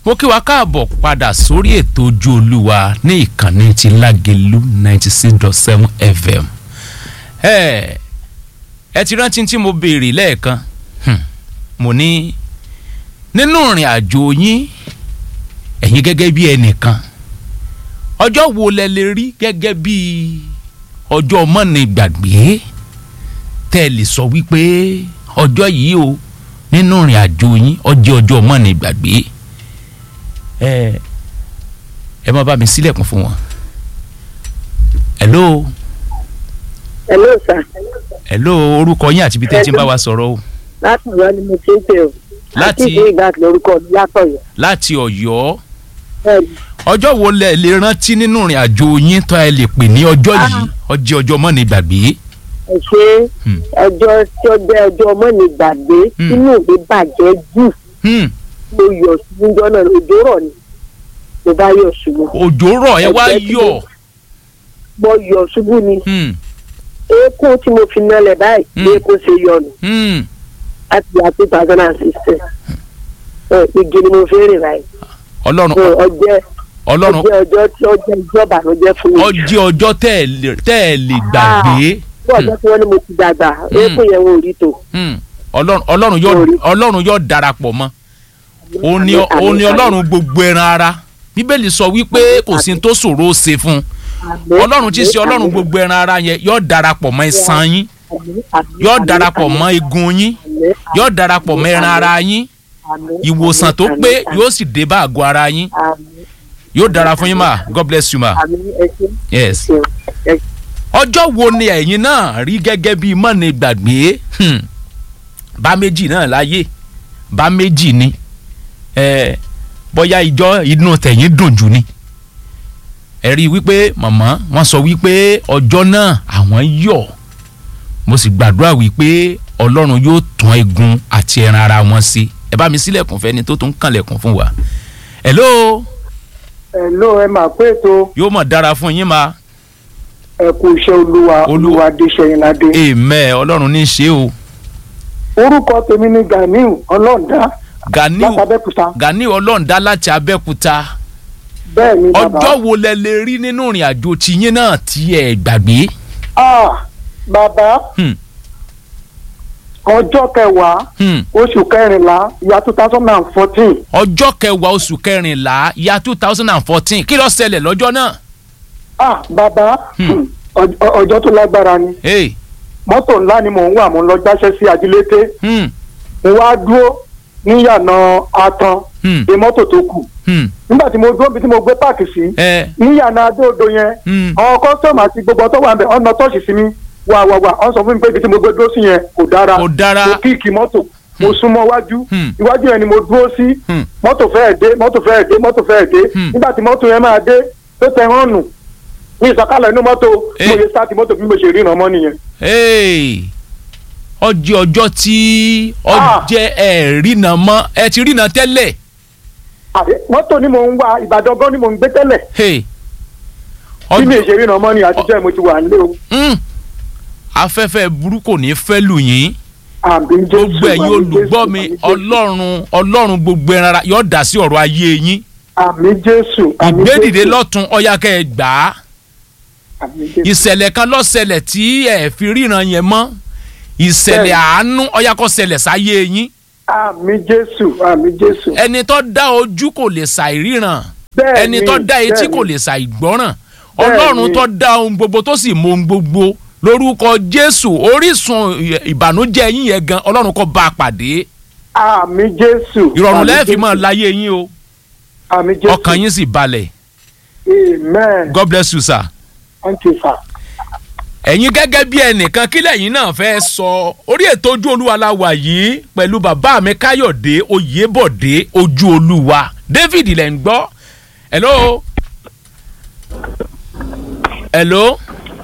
mo kí wa káàbọ̀ padà sórí ètò ojú olúwa ní ìkànnì ti lágẹ̀lú ninety six dot seven fm ẹ ẹ ti rántí tí mo béèrè lẹ́ẹ̀kan Hmm. mo ní nínú ìrìn àjò yín ẹ̀yin gẹ́gẹ́ bí ẹnìkan ọjọ́ wo lẹ lè rí gẹ́gẹ́ bí ọjọ́ mọ́ni gbàgbé tẹ́ ẹ lè sọ wípé ọjọ́ yìí o nínú ìrìn àjò yín ọjọ́ ọjọ́ mọ́ni gbàgbé ẹ ẹ má bá mi sílẹ̀kùn fún wọn. hello hello sir hello orúkọ yín àti ibi tẹ́ ẹ ti ń bá wa sọ̀rọ̀ o láti ọ̀yọ́ ni mo ti ń pè o Láti- àti ìdí ìgbà lórúkọ mi látọ̀yọ́ láti ọ̀yọ́ bẹ́ẹ̀ni ọjọ́ wo lẹ lè rántí nínú ìrìn àjò yín tó ẹ lè pè ní ọjọ́ yìí ọjọ́ ọjọ́ mọ́ni gbàgbé. ẹ ṣe Hmm. ọjọ́ tí ó jẹ́ ọjọ́ ọmọ mi gbàgbé Hmm. inú mi bàjẹ́ jù Hmm. mo yọ̀ ṣubú jọ náà òjò rọ̀ ni mo bá yọ̀ ṣubú òjò rọ̀ ẹ wá Ẹgbẹ́ tí yọ̀ mo yọ̀ ṣubú ni Hmm. eékún tí mo fi nalẹ̀ báyìí Hmm. bí eékún ṣe yọ nù Hmm. láti yà two thousand and sixteen igi ni mo fi rìn báyìí ọlọ́run So, ọjẹ́ ọlọ́run ọjẹ́ ọjọ́ tí ọjọ́ ìjọba ló jẹ́ fún mi ọjọ́ ọjọ́ tẹ́ ẹ lè tẹ́ ẹ lè gbàgbé bí ọjọ́ tí wọ́n ní mo ti dàgbà eékún yẹn wọn ò rí tó. Hmm. ọlọ́run ọlọ́run yóò Sorry. ọlọ́run yóò darapọ̀ mọ́ òun ni Àmín, òun ni àmín, ọlọ́run gbogbo ẹran ara bíbélì sọ wípé kò sí ní tó ṣòro ó ṣe fún un àmín, ọlọ́run tí í ṣe àmín, ọlọ́run àmín, gbogbo ẹran ara yẹn yóò darapọ̀ mọ́ iṣan yín àmín, àmín, yóò àmín, darapọ̀ àmín, mọ́ egun yín àmín, yóò darapọ̀ mọ́ ẹran ara yín àmín, ìwòsàn tó àmín, pé àmín, yóò sì dé bá àgọ́ ara yín àmín, yóò dára fún yín mà god bless you ma àmín, ẹ ṣé, yes. ẹ ṣé, ẹ ṣé. ọjọ́ wo ni ẹ̀yin náà rí gẹ́gẹ́ bíi mọ́ni gbàgbé Hmm. bá méjì náà láyé bá méjì ni ẹ bóyá ìjọ inú tẹ̀yìn dùn jù ni ẹ rí i wípé màmá wọ́n sọ wípé ọjọ́ náà àwọn yọ̀ mo sì gbàdúrà wípé ọlọ́run yóò tún egun àti ẹran ara wọn sí ẹ bá mi sílẹ̀kùn fẹ́ni tó tún kànlẹ̀kùn fún wa hello Hello, ẹ máa pé ètò yóò mọ̀ dára fún yín ma ẹ kú iṣẹ́ olúwa Olú- olúwa adéṣẹ́yìnládé. amen ọlọ́run ní í ṣe o orúkọ tèmi ni ganiu ọlọ́ọ̀dá Ganiu látàbẹ́kúta Ganiu ọlọ́ọ̀dá láti Abẹ́òkúta bẹ́ẹ̀ ni bàbá. ọjọ́ wo lẹ lè rí nínú ìrìn àjò tiyín náà tí ẹ gbàgbé. Ah, bàbá Hmm. ọjọ́ kẹwàá Hmm. oṣù kẹrìnlá ìyá two thousand and fourteen ọjọ́ kẹwàá oṣù kẹrìnlá ya two thousand and fourteen kí ló ṣẹlẹ̀ lọ́jọ́ náà. ah bàbá Hmm. hmm, ọj- ọjọ́ tó lágbára ni Hey. mọ́tò ńlá ni mò ń wà mò ń lọ gbáṣẹ́ sí ajílété Hmm. mo wá dúró níyànà atan Hmm. de mọ́tò tó kù Hmm. nígbà tí mo dúró bí tí mo gbé páàkì sí ẹ níyànà adóodo yẹn Hmm. àwọn kọ́sọ́mù àti gbogbo tó wà ń bẹ̀ ọ̀nà tọ́ọ̀ṣì sí mi wà wà wà ọ̀n sọ fún mi pé ibi tí mo gbé dúró sí yẹn kò dára kò dára. mo kíìkì mọ́tò mo súnmọ́ wájú Hmm. iwájú yẹn ni mo dúró sí Hmm. mọ́tò fẹ́ẹ̀ dé mọ́tò fẹ́ẹ̀ dé mọ́tò fẹ́ẹ̀ dé Hmm. nígbà tí mọ́tò yẹn máa dé tó tẹ hàn nù ní ìsọ̀kalẹ̀ inú mọ́tò Eh. mo lè sáàtì mọ́tò bí mo ṣe ríran mọ́ nìyẹn. Hey. ọjọ́ ọjọ́ tí Ah. ọjẹ́ ẹ rìnà mọ́ ẹ ti rìnà tẹ́lẹ̀. àbí mọ́tò ni mò ń wá ìbàdàn gan ni mò ń gbé tẹ́lẹ̀ Hey. bí mi ọjọ́ ṣe ríran mọ́ ni àtijọ́ ẹ̀ mo ti wà nílé o Hmm. afẹ́fẹ́ burúkú ní fẹ́ lù yín. àbí jésù gbogbo ẹ̀yin àmì olùgbọ́ Jésù, mi àmì Jésù. ọlọ́run ọlọ́run gbogbo ẹran ara yóò dá sí ọ̀rọ̀ ayé yín àmì jésù àmì ìgbédìde Jésù, lọ́tún ọ̀yá kẹ́ ẹ gbà á àmì Jésù. ìṣẹ̀lẹ̀ kan ló ṣẹlẹ̀ tí ẹ fi ríran yẹn mọ́ ìṣẹ̀lẹ̀ Bẹ́ẹ̀ni. àánú ọ̀yá kó ṣẹlẹ̀ sáyé yín àmì jésù àmì jésù. ẹni tó dá ojú kò lè ṣàìríran Bẹ́ẹ̀ni, ẹni tó dá etí bẹ́ẹ̀ni. kò lè ṣàìgbọ́ràn Bẹ́ẹ̀ni. ọlọ́run tó dá ohun gbogbo tó sì mọ ohun gbogbo lórúkọ jésù orísun ìbànújẹ́ yín yẹn gan ọlọ́run kó bá a pàdé àmì jésù. ìrọ̀rùn àmì lẹ́ẹ̀fì Jésù, mọ́ láyé yín o àmì jésù. ọkàn yín sì balẹ̀ amen. god bless you sir. thank you sir. ẹ̀yin gẹ́gẹ́ bí ẹnìkan kí lẹ́yìn náà fẹ́ sọ orí ètò ojú olúwa la wà yìí pẹ̀lú bàbá mi káyọ̀dé oyèbọ̀dé ojú olúwa david lẹ̀ ń gbọ́ hello hello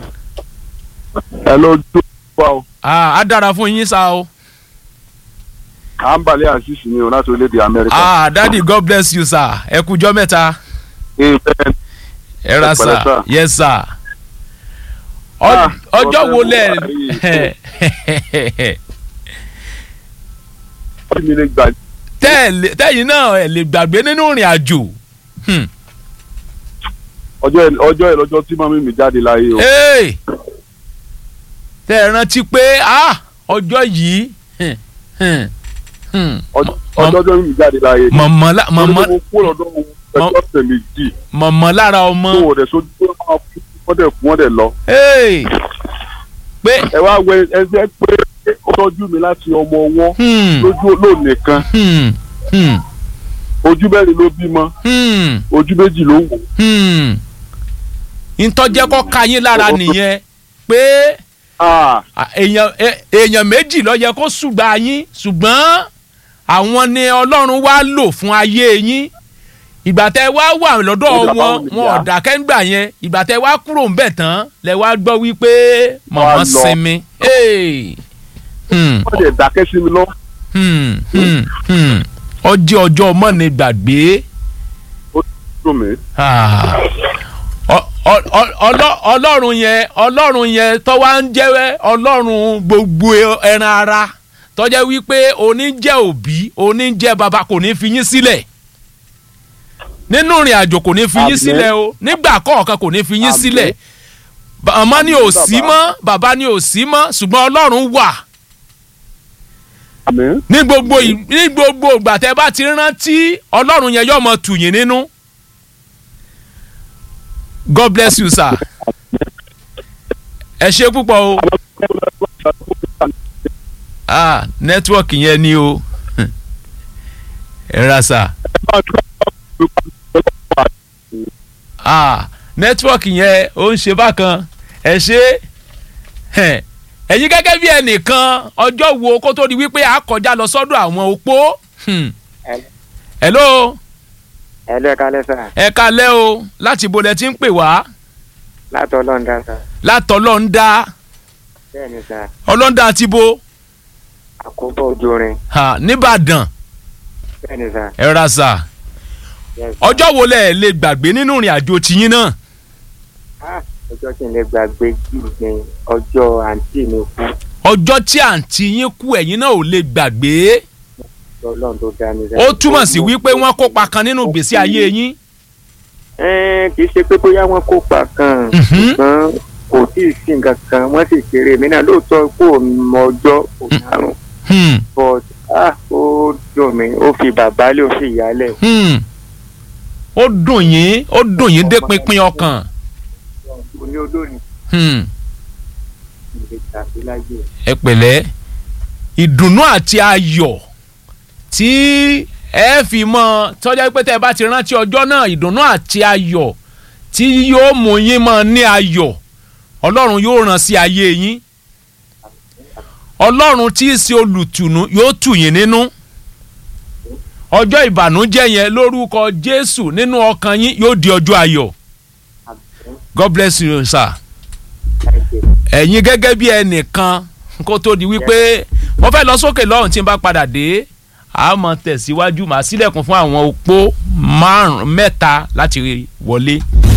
ẹ ló dún wa o ah, á dára fún yín sá o à ń balẹ̀ àṣìṣe ni o láti orílẹ̀-èdè amẹ́ríkà. ah, daddy god bless you sir ẹ kújọ́ mẹ́ta amen ẹ ra Ẹ pẹ̀lẹ́, sir sir. yes sir Ọ- Ah, ọjọ́ wo ọ̀sẹ̀ lẹ mo wà yìí. kí mi lè gbà tẹ́ ẹ̀ lè- tẹ́yìn náà ẹ̀ lè gbàgbé nínú ìrìn àjò. Hmm. ọjọ́ ẹ̀- ọjọ́ ẹ̀ lọ́jọ́ tí mọ́mí mi jáde láyé o Hey! tẹ́ ẹ rántí pé ah, ọjọ́ yìí hmm, hmm, hmm. Ọjọ́- Mọ- ọjọ́ tí mọ́mí mi jáde láyé ni. mọ̀mọ́ lá- Torí mọ̀mọ́ pé mo kúrò lọ́dọ̀ wọn ẹjọ́ ọ̀sẹ̀ méjì mọ̀mọ́ lára ọmọ tó wọ̀ dẹ̀ sojú pé wọ́n wọ́n dẹ̀ kú wọ́n dẹ̀ lọ. Hey! pé ẹ wá wẹ ẹsẹ̀ pé ó tọ́jú mi láti ọmọ ọwọ́ hmm, lójú olóòlè kan hmm, hmm, ojú mẹ́rin ló bímọ hmm, ojú méjì ló wò. hmm. ntọ́jẹ́ kọ́ ka yín lára nìyẹn pé Ah, à, èèyàn ẹ- èèyàn méjì ló yẹ kó ṣùgbọ́n yín ṣùgbọ́n àwọn ni ọlọ́run wá lò fún ayé yín ìgbà tẹ wá wà lọ́dọ̀ Ó dà wọn báwo ni wọn ìyá? ò dákẹ́ ń gbà yẹn ìgbà tẹ wá kúrò ń bẹ̀ tán lẹ wá gbọ́ wípé mọ̀mọ́ lọ. sinmi. Hey! Hmm, wọ́n dẹ̀ dákẹ́ sí mi lọ. hmm, hmm, hmm. ọjọ́ ọjọ́ mọ́ni gbàgbé. ó dùn mí. Ah. Ọ- ọ- ọ- ọlọ́- ọlọ́run yẹn ọlọ́run yẹn tó wá ń jẹ́ ọlọ́run gbogbo ẹran ara tó jẹ́ wípé òní jẹ́ òbí òní jẹ́ bàbá kò ní fi yín sílẹ̀ nínú ìrìn àjò kò ní fi yín Àmín. sílẹ̀ o nígbà kọ̀ọ̀kan kò ní fi yín Àmín. sílẹ̀ màmá ni ò Àmín, sí bàbá. mọ́ bàbá ni ò sí mọ́ ṣùgbọ́n ọlọ́run wà àmín. ní gbogbo ì- ní gbogbo ìgbà tẹ́ bá ti rántí ọlọ́run yẹn yóò mọ tù yín nínú. God bless you sir. ẹ ṣe púpọ̀ o. ah nẹ́tíwọ̀kì yẹn ni o. ẹ ra sà. ah nẹ́tíwọ̀kì yẹn ó ń ṣe bákan ẹ ṣe ẹ̀, ẹ̀yin gẹ́gẹ́ bí ẹnìkan ọjọ́ wo kó tó di wípé a kọjá lọ sọ́dọ̀ àwọn opó. Hmm. hello ẹ lọ kalẹ sá ẹ kalẹ́ o láti bo lẹ ti ń pè wá láti ọlọ́ọ̀dá sá látọlọ́ńdá bẹ́ẹ̀ ni sá ọlọ́ńdá ti bo àkóbọ̀ ojú rin ha, nìbàdàn bẹ́ẹ̀ ni sá ẹ ra sà yes. ọjọ́ wo lẹ lè gbàgbé nínú ìrìn àjò tiyín náà Ah, ọjọ́ tí n lè gbàgbé jù ní ọjọ́ àǹtí mi kú ọjọ́ tí àǹtí yín kú ẹ̀yin náà ò lè gbàgbé ọlọ́run tó dá mi sá. ó túmọ̀ sí wípé wọ́n kópa kan nínú ìgbésí ayé yín Ẹ́n, kì í ṣe pé bóyá wọ́n kópa kan Mhm. ṣùgbọ́n kò tí ì sí nǹkan kan wọ́n sì kéré mi náà lóòótọ́ kó mọ ọjọ́ kò dárùn Hmm, but ah ó dùn mí ó fi bàbá lé ó fi ìyá lẹ̀ hmm. ó dùn yín ó dùn yín dé pinpin ọkàn mo ní olórin Hmm. ìlè tàbí láyé ẹ pẹ̀lẹ́ ìdùnnú àti ayọ̀ tí ẹ fi mọ tọ́jà pé tẹ́ ẹ bá ti rántí ọjọ́ náà ìdùnnú àti ayọ̀ tí yóò mú yín mọ ní ayọ̀ ọlọ́run yóò ràn sí ayé yín ọlọ́run tí í ṣe olùtùnú yóò tù yín nínú ọjọ́ ìbànújẹ́ yẹn lórúkọ jésù nínú ọkàn yín yóò di ọjọ́ ayọ̀ god bless you sir láìpẹ́ ẹ̀yin gẹ́gẹ́ bí ẹnìkan kó tó di wípé wọ́n fẹ́ lọ sókè lọ́run tí n bá padà dé a máa tẹ̀síwájú màá sílẹ̀kùn fún àwọn opó márùn-ún mẹ́ta láti wọlé.